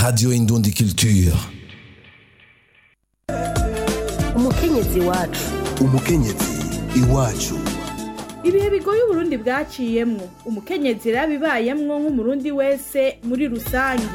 Radio Indundi Culture. umukenyezi wacu umukenyezi iwacu ibihe bigoye uburundi bwaciyemwo umukenyezi yarabibayemwo nk'umurundi wese muri rusangi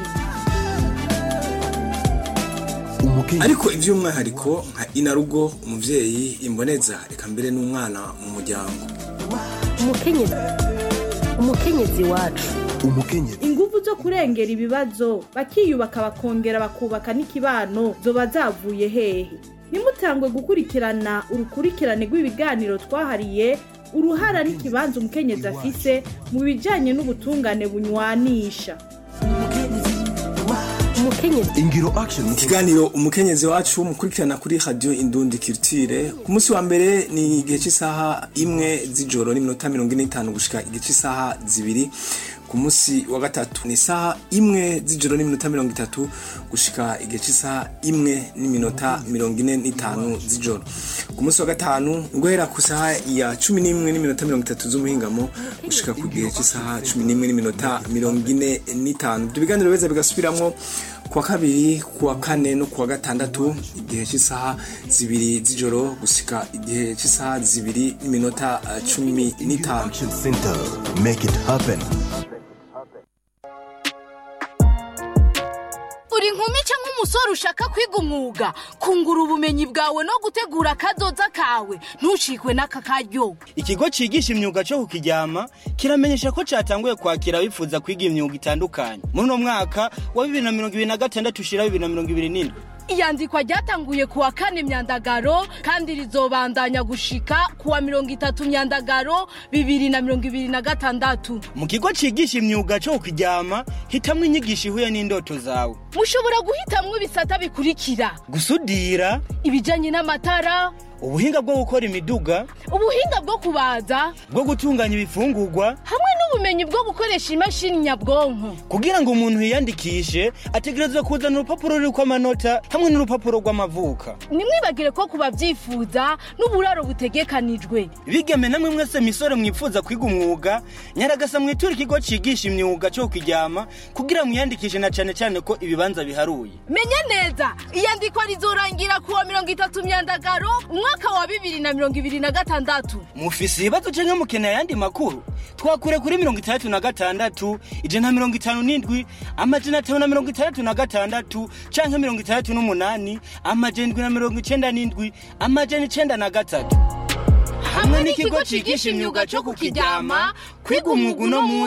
umukenyezi ariko iby'umwihariko nka inarugo umubyeyi imboneza reka mbere n'umwana mu muryango umukenyezi umukenyezi wacu umukenyezi inguvu zo kurengera ibibazo bakiyubaka bakongera bakubaka n'ikibano zoba zavuye hehe nimutangwe gukurikirana urukurikirane rw'ibiganiro twahariye uruhara n'ikibanza umukenyezi afise mu bijanye n'ubutungane bunywanisha umukenyezi ingiro action ikiganiro umukenyezi wacu mukurikirana kuri radio indundi kirtire ku munsi wa mbere ni igihe cy'isaha imwe z'ijoro n'iminota mirongo ine n'itanu gushika igihe cy'isaha zibiri ku munsi wa gatatu ni isaha imwe z'ijoro n'iminota mirongo itatu gushika igihe cy'isaha imwe n'iminota mirongo ine n'itanu z'ijoro ku munsi wa gatanu guhera ku saha ya cumi n'imwe n'iminota mirongo itatu z'umuhingamo gushika ku gihe cy'isaha cumi n'imwe n'iminota mirongo ine n'itanu ibyo biganiro beza bigasubiramwo kuwa kabiri kuwa kane no kuwa gatandatu igihe cy'isaha zibiri z'ijoro gusika igihe cy'isaha zibiri n'iminota eh, cumi n'itanu action center make it happen uri inkumi cyangwa umusore ushaka kwiga umwuga kungura ubumenyi bwawe no gutegura akazoza kawe ntushikwe n'aka karyo ikigo cigisha imyuga cyo kukiryama kiramenyesha ko catanguye kwakira abifuza kwiga imyuga itandukanye muri uno mwaka wa bibiri na mirongo ibiri na gatandatu ushira bibiri na mirongo ibiri n'indwi iyandikwa ryatanguye kuwa kane myandagaro kandi rizobandanya gushika kuwa mirongo itatu myandagaro bibiri na mirongo ibiri na gatandatu mu kigo cigisha imyuga cyo kukiryama hitamwo inyigisho ihuye n'indoto zawe mushobora guhitamwo ibisata bikurikira gusudira ibijanye n'amatara ubuhinga bwo gukora imiduga ubuhinga bwo kubaza bwo gutunganya ibifungurwa hamwe n'ubumenyi bwo gukoresha imashini nyabwonko kugira ngo umuntu yiyandikishe ategerezwa kuzana urupapuro ruriko amanota hamwe n'urupapuro rw'amavuka nimwibagire ko kubabyifuza n'uburaro butegekanijwe bigeme namwe mwese misore mwifuza kwiga umwuga nyaragasa mwitura ikigo cigisha imyuga cyo kukiryama kugira mwiyandikishe na cane cane ko ibibanza biharuye menya neza iyandikwa rizorangira kuwa mirongo itatu myandagaro umwaka wa bibiri na mirongo ibiri na gatandatu mufise ibibazo canke mukeneye ayandi makuru twakure kuri mirongo itandatu na gatandatu ijana na mirongo itanu n'indwi amajana atanu na mirongo itandatu na gatandatu canke mirongo itandatu n'umunani amajana indwi na mirongo icenda n'indwi amajana icenda na gatatu hamwe n'ikigo cigisha imyuga cyo kukiryama kwiga umwuga uno munsi